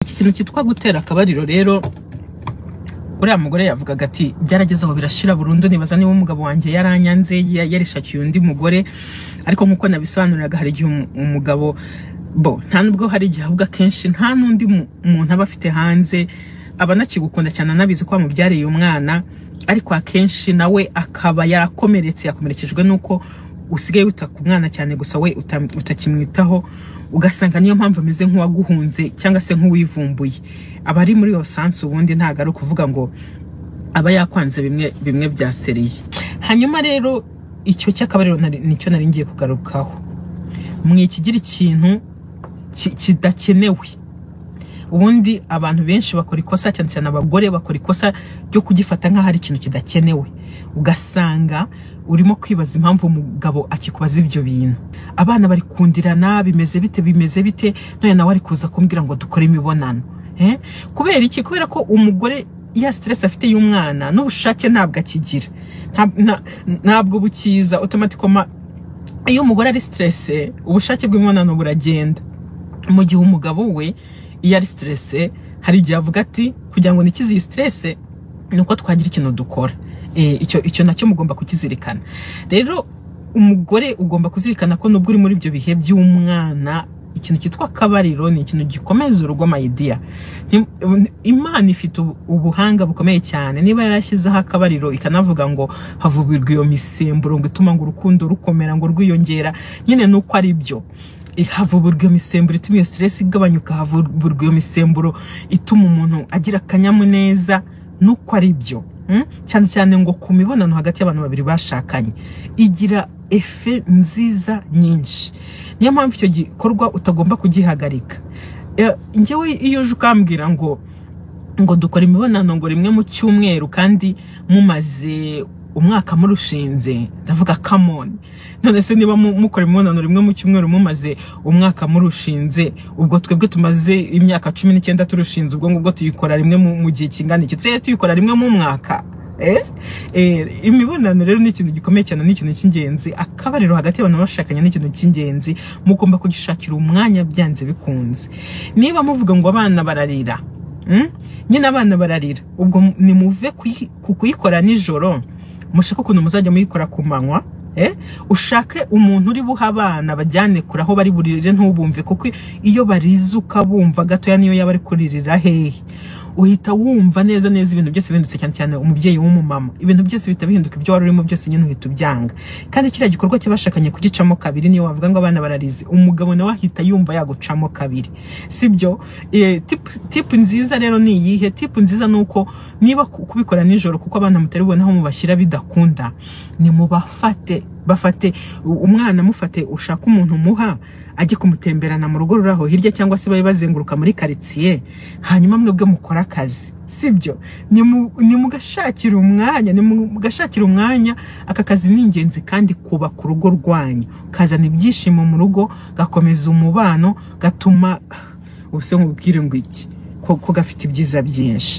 Iki kintu cyitwa gutera akabariro rero uriya mugore yavugaga ati byarageze aho birashira burundu nibaza niba umugabo wanjye yaranyanze ya- yarishakiye undi mugore ariko nk'uko nabisobanuriraga hari igihe umu- umugabo bo nta nubwo hari igihe ahubwo akenshi nta n'undi mu- muntu aba afite hanze aba anakigukunda cyane anabizi ko wamubyariye umwana ariko akenshi nawe akaba yarakomeretse yakomerekejwe n'uko usigaye wita ku mwana cyane gusa we uta- utakimwitaho ugasanga niyo mpamvu ameze nk'uwaguhunze cyangwa se nk'uwivumbuye aba ari muri iyo sansi ubundi ntabwo ari ukuvuga ngo aba yakwanze bimwe bimwe bya seriye hanyuma rero icyo cy'akabariro nari- nicyo nari ngiye kugarukaho mwikigira ikintu ki- kidakenewe ubundi abantu benshi bakora ikosa cyane cyane abagore bakora ikosa ryo kugifata nk'aho ari ikintu kidakenewe ugasanga urimo kwibaza impamvu umugabo akikubaza ibyo bintu abana bari kundirana bimeze bite bimeze bite none nawe ari kuza kumbwira ngo dukore imibonano eh? kubera iki kubera ko umugore ya stress afite y'umwana n'ubushake ntabwo akigira Nta- nta- ntabwo bukiza otomatikoma iyo umugore ari stress ubushake bw'imibonano buragenda mu gihe umugabo we iyo ari stress hari igihe avuga ati kugira ngo nikize iyi stress ni uko twagira ikintu dukora Eh, icyo icyo nacyo mugomba kukizirikana rero umugore ugomba kuzirikana ko nubwo uri muri ibyo bihe by'umwana ikintu cyitwa akabariro ni ikintu gikomeza urugo amayidiya imana ifite ubu- ubuhanga bukomeye cyane niba yarashyizeho akabariro ikanavuga ngo havubirwa iyo misemburo ngo ituma ngo urukundo rukomera ngo rwiyongera nyine ni uko ari byo havuburwa iyo misemburo ituma iyo stress igabanyuka havuburwa iyo misemburo ituma umuntu agira akanyamuneza nuko ari byo mm? cyane cyane ngo ku mibonano hagati y'abantu babiri bashakanye igira efe nziza nyinshi niyo mpamvu icyo gikorwa utagomba kugihagarika Eh, njyewe iyo uje ukambwira ngo ngo dukora imibonano ngo rimwe mu cyumweru kandi mumaze umwaka murushinze ndavuga kamoni none se niba mu- mukora imibonano rimwe mu cyumweru mumaze umwaka murushinze ubwo twebwe tumaze imyaka cumi n'icyenda turushinze ubwo ngubwo tuyikora rimwe mu mu gihe kingana iki tujye tuyikora rimwe mu mwaka Eh? Eh, imibonano rero ni ikintu gikomeye cyane ni ikintu cy'ingenzi akabariro hagati y'abantu bashakanye ni ikintu cy'ingenzi mugomba kugishakira umwanya byanze bikunze niba muvuga ngo abana bararira Mm? nyine abana bararira ubwo mu- nimuve kuyi- ku kuyikora nijoro mushake ukuntu muzajya muyikora ku manywa eh? ushake umuntu uri buha abana bajyane kure aho bari buririre ntubumve kuko iyo barizuka bumva gatoya niyo yaba ari kuririra hehe uhita wumva neza neza ibintu byose bihindutse cyane cyane umubyeyi w'umumama ibintu byose bihita bihinduka ibyo wari urimo byose nyine uhita ubyanga kandi kiriya gikorwa cy'abashakanye kugicamo kabiri niyo wavuga ngo abana bararize umugabo nawe ahita yumva yagucamo kabiri sibyo Eh, tip- tipu nziza rero ni iyihe tipu nziza ni uko niba ku- kubikora nijoro kuko abana mutari bubone aho mubashyira bidakunda nimubafate bafate u- umwana mufate ushaka umuntu umuha ajye kumutemberana mu rugo ruri aho hirya cyangwa se babe bazenguruka muri karitsiye hanyuma mwebwe mukore akazi sibyo Nimu- nimugashakira umwanya nimugashakira umwanya aka kazi ni ingenzi kandi kubaka urugo rwanyu kazana ibyishimo mu rugo gakomeza umubano gatuma ubuse nkubwire ngo iki ko ko gafite ibyiza byinshi